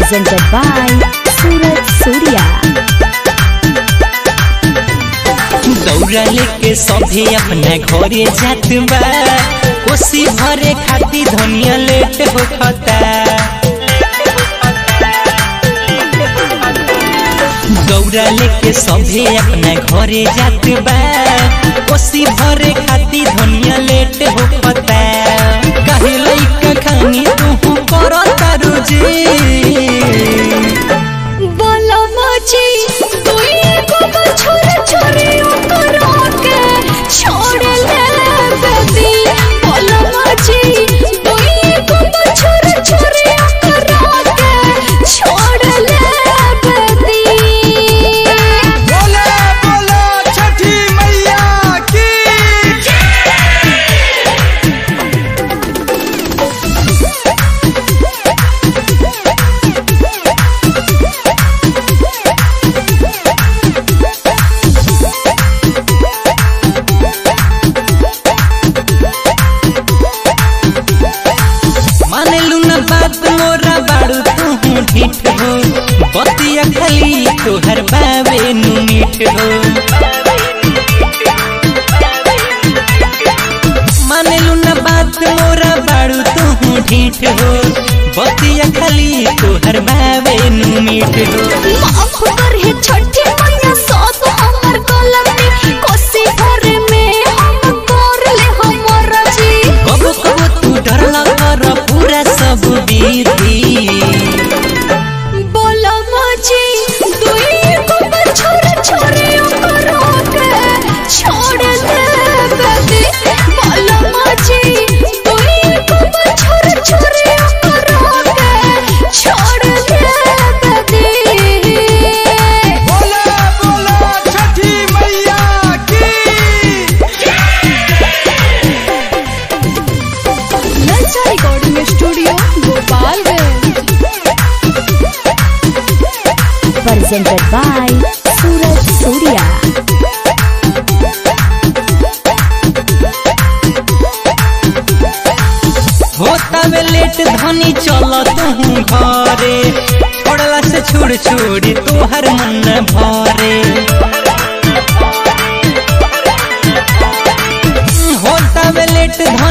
presented by Suraj Surya. दौड़ा लेके सभे अपना घरे जात बा कोसी भरे खाती धनिया लेट होखता दौड़ा लेके सभे अपना घरे जात बा कोसी भरे खाती धनिया लेट होखता काहे लइका खानी तू करता रोजे बोलो मोची तुई को छोरे छोरे करो के छोड़ ले बेबी बोलो मोची तुई को छोरे छोरे करो के छोड़ ले बेबी बोले बोलो छठी मैया की मानलू न बात मोरा बाड़ू तू ढीठ हो बतिया खाली तोहर बाबे नु मीठ हो मानलू न बात मोरा बाड़ू तू ढीठ हो बतिया खाली तोहर बाबे नु मीठ हो माफ कर हे छठी मैया सब हमर गलती कोसी भर में हम कर ले हमर जी कबो कबो तू डरला कर पूरा सब बीती बोलो मोची दुई को छोरे छोरे करो के छोड़ दे बेबी बोलो मोची दुई को छोरे छोरे करो के छोड़ दे बेबी बोले बोलो छठी मैया की नलचा recording studio Gopalganj presented by Suraj Surya. होता वे लेट धनी चल तू घरे छोड़ला से छोड़ छोड़ी तोहर मन न भरे होता वे लेट धनी